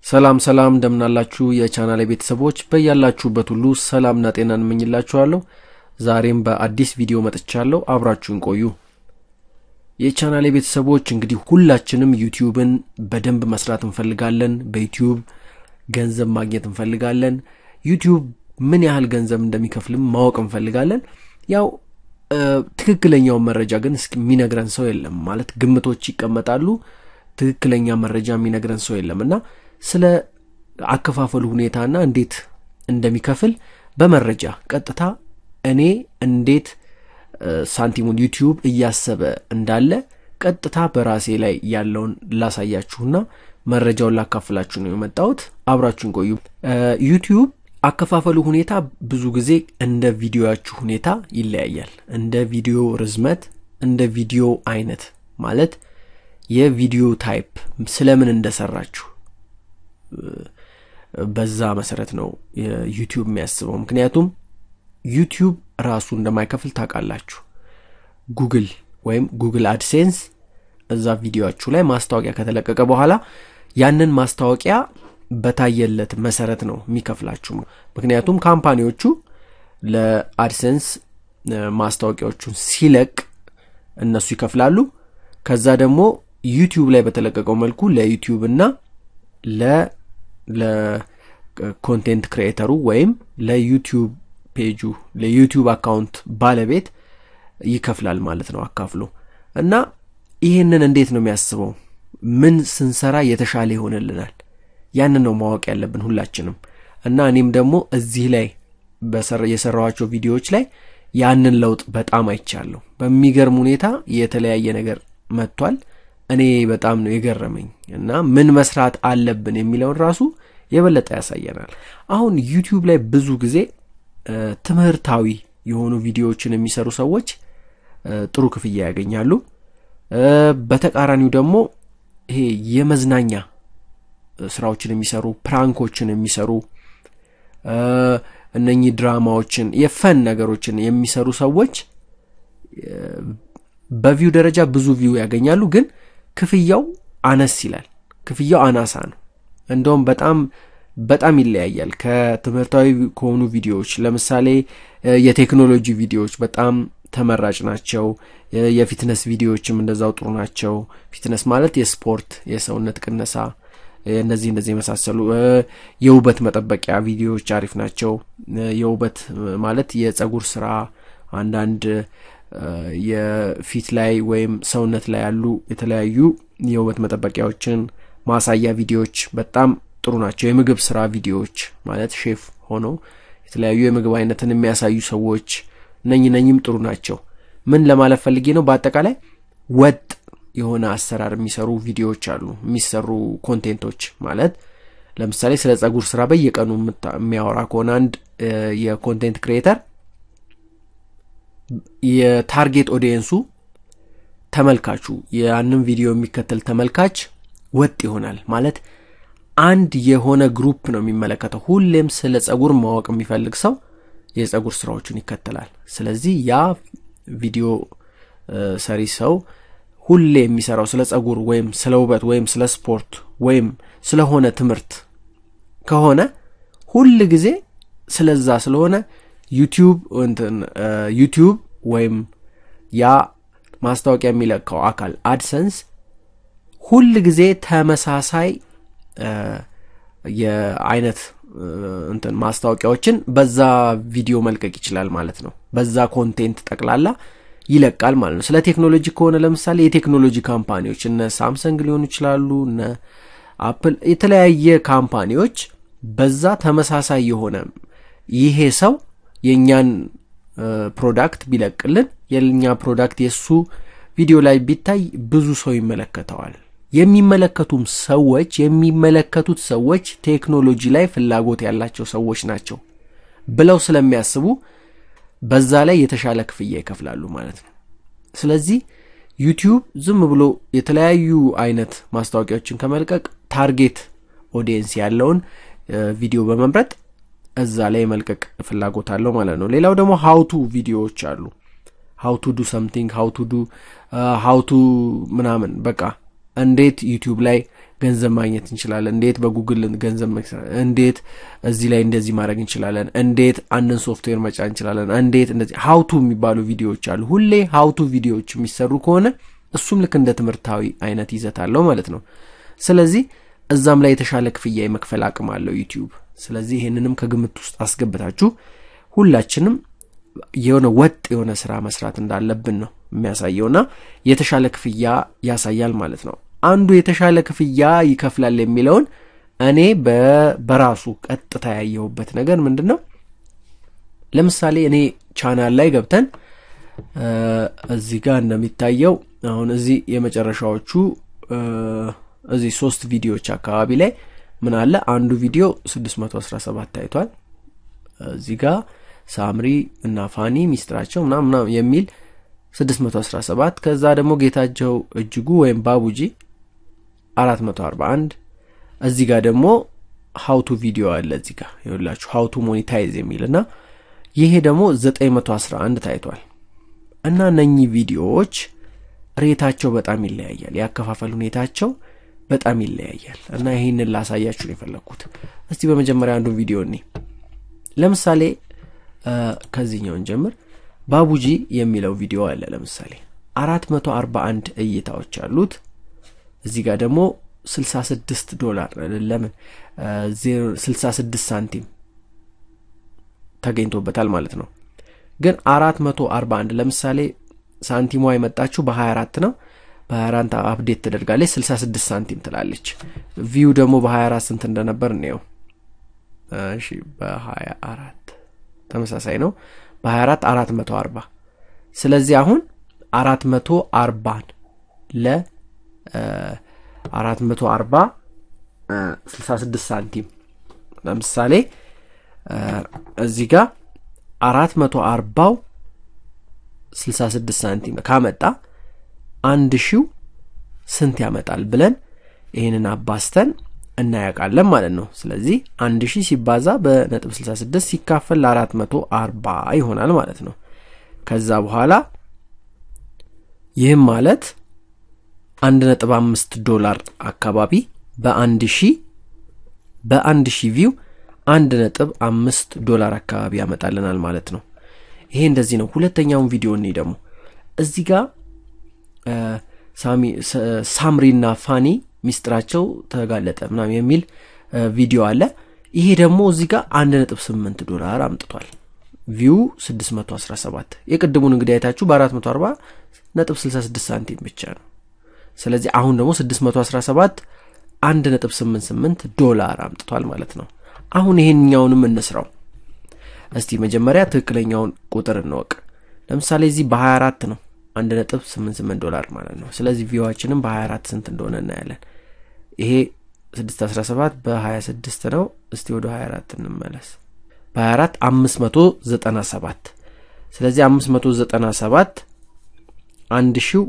ሰላም ሰላም እንደምናላችሁ የቻናል ቤተሰቦች በያላችሁበት ሁሉ ሰላምና ጤናን እመኝላችኋለሁ። ዛሬም በአዲስ ቪዲዮ መጥቻለሁ። አብራችሁን ቆዩ። የቻናል ቤተሰቦች እንግዲህ ሁላችንም ዩቲዩብን በደንብ መስራት እንፈልጋለን። በዩቲዩብ ገንዘብ ማግኘት እንፈልጋለን። ዩቲዩብ ምን ያህል ገንዘብ እንደሚከፍልም ማወቅ እንፈልጋለን። ያው ትክክለኛውን መረጃ ግን እስኪ የሚነግረን ሰው የለም። ማለት ግምቶች ይቀመጣሉ። ትክክለኛ መረጃ የሚነግረን ሰው የለም እና ስለ አከፋፈሉ ሁኔታና እንዴት እንደሚከፍል በመረጃ ቀጥታ እኔ እንዴት ሳንቲሙን ዩቲዩብ እያሰበ እንዳለ ቀጥታ በራሴ ላይ ያለውን ላሳያችሁና መረጃውን ላካፍላችሁ ነው የመጣሁት። አብራችሁን ቆዩ። ዩቲዩብ አከፋፈሉ ሁኔታ ብዙ ጊዜ እንደ ቪዲዮያችሁ ሁኔታ ይለያያል። እንደ ቪዲዮ ርዝመት፣ እንደ ቪዲዮ አይነት ማለት የቪዲዮ ታይፕ ስለምን እንደሰራችሁ በዛ መሰረት ነው ዩቲዩብ የሚያስበው። ምክንያቱም ዩቲዩብ ራሱ እንደማይከፍል ታውቃላችሁ። ጉግል ወይም ጉግል አድሴንስ እዛ ቪዲዮችሁ ላይ ማስታወቂያ ከተለቀቀ በኋላ ያንን ማስታወቂያ በታየለት መሰረት ነው የሚከፍላችሁ። ምክንያቱም ካምፓኒዎቹ ለአድሴንስ ማስታወቂያዎቹን ሲለቅ እነሱ ይከፍላሉ። ከዛ ደግሞ ዩቲዩብ ላይ በተለቀቀው መልኩ ለዩቲዩብ እና ለኮንቴንት ክሪኤተሩ ወይም ለዩቲዩብ ፔጁ ለዩቲዩብ አካውንት ባለቤት ይከፍላል ማለት ነው አካፍሎ እና ይህንን እንዴት ነው የሚያስበው? ምን ስንሰራ የተሻለ ይሆንልናል? ያንን ነው ማወቅ ያለብን ሁላችንም። እና እኔም ደግሞ እዚህ ላይ የሰራኋቸው ቪዲዮዎች ላይ ያንን ለውጥ በጣም አይቻለሁ። በሚገርም ሁኔታ የተለያየ ነገር መጥቷል። እኔ በጣም ነው የገረመኝ እና ምን መስራት አለብን የሚለውን ራሱ የበለጠ ያሳየናል። አሁን ዩቲዩብ ላይ ብዙ ጊዜ ትምህርታዊ የሆኑ ቪዲዮዎችን የሚሰሩ ሰዎች ጥሩ ክፍያ ያገኛሉ። በተቃራኒው ደግሞ ይሄ የመዝናኛ ስራዎችን የሚሰሩ ፕራንኮችን የሚሰሩ እነኚህ ድራማዎችን የፈን ነገሮችን የሚሰሩ ሰዎች በቪው ደረጃ ብዙ ቪው ያገኛሉ፣ ግን ክፍያው አነስ ይላል። ክፍያው አናሳ ነው። እንደውም በጣም በጣም ይለያያል ከትምህርታዊ ከሆኑ ቪዲዮዎች። ለምሳሌ የቴክኖሎጂ ቪዲዮዎች በጣም ተመራጭ ናቸው። የፊትነስ ቪዲዮዎችም እንደዛው ጥሩ ናቸው። ፊትነስ ማለት የስፖርት የሰውነት ቅነሳ፣ እነዚህ እንደዚህ የመሳሰሉ የውበት መጠበቂያ ቪዲዮዎች አሪፍ ናቸው። የውበት ማለት የጸጉር ስራ አንዳንድ የፊት ላይ ወይም ሰውነት ላይ ያሉ የተለያዩ የውበት መጠበቂያዎችን ማሳያ ቪዲዮዎች በጣም ጥሩ ናቸው። የምግብ ስራ ቪዲዮዎች ማለት ሼፍ ሆነው የተለያዩ የምግብ አይነትን የሚያሳዩ ሰዎች እነኝ ነኝም ጥሩ ናቸው። ምን ለማለት ፈልጌ ነው? በአጠቃላይ ወጥ የሆነ አሰራር የሚሰሩ ቪዲዮዎች አሉ። የሚሰሩ ኮንቴንቶች ማለት ለምሳሌ ስለ ጸጉር ስራ በየቀኑ የሚያወራ ከሆነ አንድ የኮንቴንት ክሪኤተር የታርጌት ኦዲየንሱ ተመልካቹ ያንን ቪዲዮ የሚከተል ተመልካች ወጥ ይሆናል ማለት አንድ የሆነ ግሩፕ ነው የሚመለከተው። ሁሌም ስለ ጸጉር ማወቅ የሚፈልግ ሰው የጸጉር ስራዎችን ይከተላል። ስለዚህ ያ ቪዲዮ ሰሪ ሰው ሁሌ የሚሰራው ስለ ጸጉር ወይም ስለ ውበት ወይም ስለ ስፖርት ወይም ስለሆነ ትምህርት ከሆነ ሁል ጊዜ ስለዛ ስለሆነ ዩቲዩብ እንትን ዩቲዩብ ወይም ያ ማስታወቂያ የሚለካው አካል አድሰንስ ሁል ጊዜ ተመሳሳይ የአይነት እንትን ማስታወቂያዎችን በዛ ቪዲዮ መልቀቅ ይችላል ማለት ነው። በዛ ኮንቴንት ጠቅላላ ይለቃል ማለት ነው። ስለ ቴክኖሎጂ ከሆነ ለምሳሌ የቴክኖሎጂ ካምፓኒዎች እነ ሳምሰንግ ሊሆኑ ይችላሉ፣ እነ አፕል፣ የተለያየ ካምፓኒዎች በዛ ተመሳሳይ የሆነ ይሄ ሰው የእኛን ፕሮዳክት ቢለቅልን የኛ ፕሮዳክት የእሱ ቪዲዮ ላይ ቢታይ ብዙ ሰው ይመለከተዋል። የሚመለከቱም ሰዎች የሚመለከቱት ሰዎች ቴክኖሎጂ ላይ ፍላጎት ያላቸው ሰዎች ናቸው ብለው ስለሚያስቡ በዛ ላይ የተሻለ ክፍያ ይከፍላሉ ማለት ነው። ስለዚህ ዩቲዩብ ዝም ብሎ የተለያዩ አይነት ማስታወቂያዎችን ከመልቀቅ ታርጌት ኦዲየንስ ያለውን ቪዲዮ በመምረጥ እዛ ላይ የመልቀቅ ፍላጎት አለው ማለት ነው። ሌላው ደግሞ ሀውቱ ቪዲዮዎች አሉ። ሀውቱ ዱ ሰምቲንግ ሀውቱ ዱ ሀውቱ ምናምን በቃ እንዴት ዩቲዩብ ላይ ገንዘብ ማግኘት እንችላለን፣ እንዴት በጉግል ገንዘብ እንዴት እዚህ ላይ እንደዚህ ማድረግ እንችላለን፣ እንዴት አንድን ሶፍትዌር መጫን እንችላለን፣ እንዴት እንደዚህ ሀውቱ የሚባሉ ቪዲዮዎች አሉ። ሁሌ ሀውቱ ቪዲዮዎች የሚሰሩ ከሆነ እሱም ልክ እንደ ትምህርታዊ አይነት ይዘት አለው ማለት ነው። ስለዚህ እዛም ላይ የተሻለ ክፍያ የመክፈል አቅም አለው ዩቲዩብ። ስለዚህ ይህንንም ከግምት ውስጥ አስገብታችሁ ሁላችንም የሆነ ወጥ የሆነ ስራ መስራት እንዳለብን ነው የሚያሳየውና የተሻለ ክፍያ ያሳያል ማለት ነው። አንዱ የተሻለ ክፍያ ይከፍላል የሚለውን እኔ በራሱ ቀጥታ ያየሁበት ነገር ምንድን ነው? ለምሳሌ እኔ ቻናል ላይ ገብተን እዚህ ጋር እንደሚታየው አሁን እዚህ የመጨረሻዎቹ እዚህ ሶስት ቪዲዮዎች አካባቢ ላይ ምን አለ አንዱ ቪዲዮ 617 ታይቷል። እዚህ ጋር ሳምሪ እና ፋኒ ሚስጥራቸው ምናምን ምናምን የሚል 617 ከዛ ደግሞ ጌታቸው እጅጉ ወይም ባቡጂ 441 እዚህ ጋር ደግሞ ሀውቱ ቪዲዮ አለ እዚህ ጋር ይኸውላችሁ ሀውቱ ሞኒታይዝ የሚል እና ይሄ ደግሞ 911 ታይቷል። እና እነኚህ ቪዲዮዎች ሬታቸው በጣም ይለያያል። ያከፋፈል ሁኔታቸው በጣም ይለያያል እና ይህንን ላሳያችሁ ነው የፈለግኩት። እስቲ በመጀመሪያ አንዱን ቪዲዮ እኔ ለምሳሌ ከዚህኛውን ጀምር። ባቡጂ የሚለው ቪዲዮ አለ ለምሳሌ አራት መቶ አርባ አንድ እይታዎች አሉት። እዚህ ጋር ደግሞ ስልሳ ስድስት ዶላር ለምን ስልሳ ስድስት ሳንቲም ተገኝቶበታል ማለት ነው። ግን አራት መቶ አርባ አንድ ለምሳሌ ሳንቲሟ የመጣችው በሀያ አራት ነው። በሀያ አራት አፕዴት ተደርጋለች ስልሳ ስድስት ሳንቲም ትላለች። ቪው ደግሞ በሀያ አራት ስንት እንደነበር እንየው። እሺ በሀያ አራት ተመሳሳይ ነው። በሀያ አራት አራት መቶ አርባ ስለዚህ አሁን አራት መቶ አርባን ለ አራት መቶ አርባ ስልሳ ስድስት ሳንቲም ለምሳሌ እዚህ ጋር አራት መቶ አርባው ስልሳ ስድስት ሳንቲም ካመጣ አንድ ሺው ስንት ያመጣል ብለን ይህንን አባስተን እናያውቃለን ማለት ነው። ስለዚህ አንድ ሺህ ሲባዛ በነጥብ 66 ሲካፈል ለአራት መቶ አርባ ይሆናል ማለት ነው። ከዛ በኋላ ይህም ማለት አንድ ነጥብ አምስት ዶላር አካባቢ በአንድ ሺህ በአንድ ሺህ ቪው አንድ ነጥብ አምስት ዶላር አካባቢ ያመጣልናል ማለት ነው። ይሄ እንደዚህ ነው። ሁለተኛውን ቪዲዮ እኔ ደግሞ እዚህ ጋር ሳምሪና ፋኒ ሚስጥራቸው ተጋለጠ ምናምን የሚል ቪዲዮ አለ። ይሄ ደግሞ እዚህ ጋር አንድ ነጥብ ስምንት ዶላር አምጥቷል። ቪው 617 የቅድሙን እንግዲህ አይታችሁ በ440 ነጥብ 66 ሳንቲም ብቻ ነው። ስለዚህ አሁን ደግሞ 617 አንድ ነጥብ 88 ዶላር አምጥቷል ማለት ነው። አሁን ይሄንኛውንም እንስራው እስቲ መጀመሪያ ትክክለኛውን ቁጥር እንወቅ። ለምሳሌ እዚህ በ24 ነው አንድ ነጥብ 88 ዶላር ማለት ነው። ስለዚህ ቪዋችንም በ24 ስንት እንደሆነ እናያለን። ይሄ 617 በ26 ነው። እስቲ ወደ 24 እንመለስ። በ24 597 ስለዚህ 597 አንድ ሺው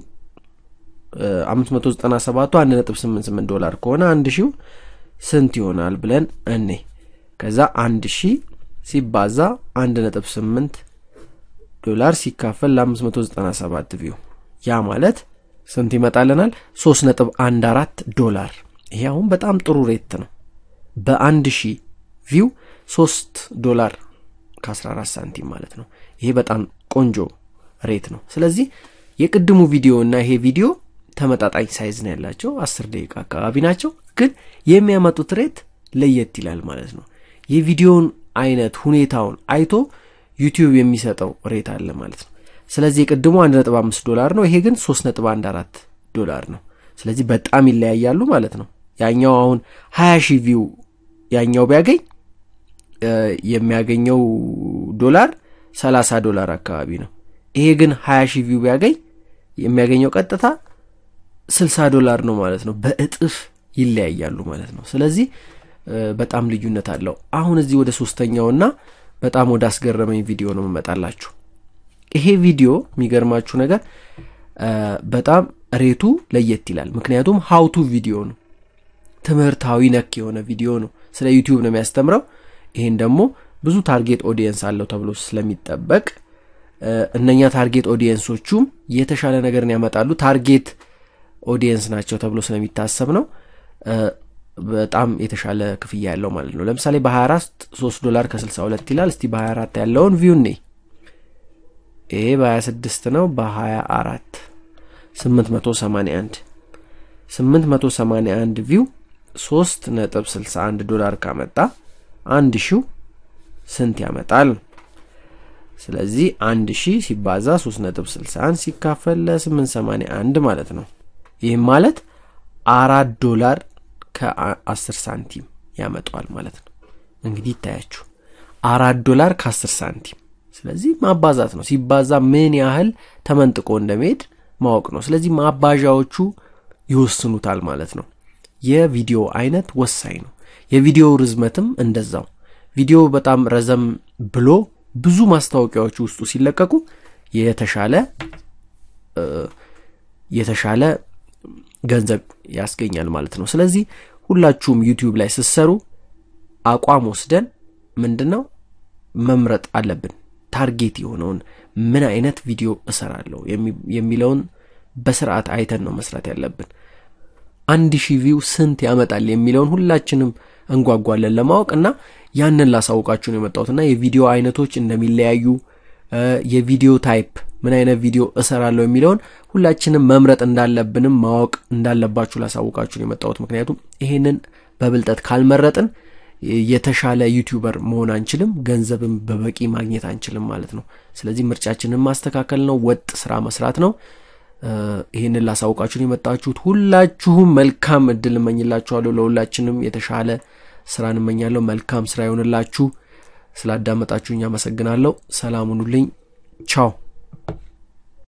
597ቱ 1.88 ዶላር ከሆነ አንድ ሺው ስንት ይሆናል ብለን እኔ ከዛ አንድ ሺህ ሲባዛ 1.8 ዶላር ሲካፈል ለ597 ቪው ያ ማለት ስንት ይመጣልናል? 3.14 ዶላር። ይሄ አሁን በጣም ጥሩ ሬት ነው። በአንድ ሺህ ቪው 3 ዶላር ከ14 ሳንቲም ማለት ነው። ይሄ በጣም ቆንጆ ሬት ነው። ስለዚህ የቅድሙ ቪዲዮ እና ይሄ ቪዲዮ ተመጣጣኝ ሳይዝ ነው ያላቸው፣ 10 ደቂቃ አካባቢ ናቸው። ግን የሚያመጡት ሬት ለየት ይላል ማለት ነው። የቪዲዮውን አይነት ሁኔታውን አይቶ ዩቲዩብ የሚሰጠው ሬት አለ ማለት ነው። ስለዚህ የቅድሙ 1.5 ዶላር ነው፣ ይሄ ግን 3.14 ዶላር ነው። ስለዚህ በጣም ይለያያሉ ማለት ነው። ያኛው አሁን 20 ሺህ ቪው ያኛው ቢያገኝ የሚያገኘው ዶላር 30 ዶላር አካባቢ ነው። ይሄ ግን 20 ሺህ ቪው ቢያገኝ የሚያገኘው ቀጥታ 60 ዶላር ነው ማለት ነው። በእጥፍ ይለያያሉ ማለት ነው። ስለዚህ በጣም ልዩነት አለው። አሁን እዚህ ወደ ሶስተኛውና በጣም ወደ አስገረመኝ ቪዲዮ ነው መመጣላችሁ። ይሄ ቪዲዮ የሚገርማችሁ ነገር በጣም ሬቱ ለየት ይላል። ምክንያቱም ሀውቱ ቪዲዮ ነው፣ ትምህርታዊ ነክ የሆነ ቪዲዮ ነው። ስለ ዩቲዩብ ነው የሚያስተምረው። ይሄን ደግሞ ብዙ ታርጌት ኦዲየንስ አለው ተብሎ ስለሚጠበቅ እነኛ ታርጌት ኦዲየንሶቹም የተሻለ ነገርን ያመጣሉ። ታርጌት ኦዲየንስ ናቸው ተብሎ ስለሚታሰብ ነው። በጣም የተሻለ ክፍያ ያለው ማለት ነው። ለምሳሌ በ24 3 ዶላር ከ62 ይላል። እስቲ በ24 ያለውን ቪው ኔ ይሄ በ26 ነው። በ24 881 881 ቪው 3 ነጥብ 61 ዶላር ካመጣ አንድ ሺው ስንት ያመጣል? ስለዚህ አንድ ሺህ ሲባዛ 3 ነጥብ 61 ሲካፈል ለ881 ማለት ነው። ይህም ማለት አራት ዶላር ከ10 ሳንቲም ያመጣዋል ማለት ነው። እንግዲህ ይታያችሁ አራት ዶላር ከ10 ሳንቲም። ስለዚህ ማባዛት ነው። ሲባዛ ምን ያህል ተመንጥቆ እንደሚሄድ ማወቅ ነው። ስለዚህ ማባዣዎቹ ይወስኑታል ማለት ነው። የቪዲዮ አይነት ወሳኝ ነው። የቪዲዮ ርዝመትም እንደዛው። ቪዲዮ በጣም ረዘም ብሎ ብዙ ማስታወቂያዎች ውስጡ ሲለቀቁ የተሻለ የተሻለ ገንዘብ ያስገኛል ማለት ነው። ስለዚህ ሁላችሁም ዩቲዩብ ላይ ስትሰሩ አቋም ወስደን ምንድን ነው መምረጥ አለብን። ታርጌት የሆነውን ምን አይነት ቪዲዮ እሰራለሁ የሚለውን በስርዓት አይተን ነው መስራት ያለብን። አንድ ሺህ ቪው ስንት ያመጣል የሚለውን ሁላችንም እንጓጓለን ለማወቅ እና ያንን ላሳውቃችሁ ነው የመጣሁትና የቪዲዮ አይነቶች እንደሚለያዩ የቪዲዮ ታይፕ ምን አይነት ቪዲዮ እሰራለሁ የሚለውን ሁላችንም መምረጥ እንዳለብንም ማወቅ እንዳለባችሁ ላሳውቃችሁ ነው የመጣሁት። ምክንያቱም ይሄንን በብልጠት ካልመረጥን የተሻለ ዩቲዩበር መሆን አንችልም፣ ገንዘብም በበቂ ማግኘት አንችልም ማለት ነው። ስለዚህ ምርጫችንን ማስተካከል ነው፣ ወጥ ስራ መስራት ነው። ይህንን ላሳውቃችሁን የመጣችሁት ሁላችሁም መልካም እድል እመኝላችኋለሁ። ለሁላችንም የተሻለ ስራ እንመኛለሁ። መልካም ስራ ይሆንላችሁ። ስላዳመጣችሁኝ አመሰግናለሁ። ሰላም ሁኑልኝ። ቻው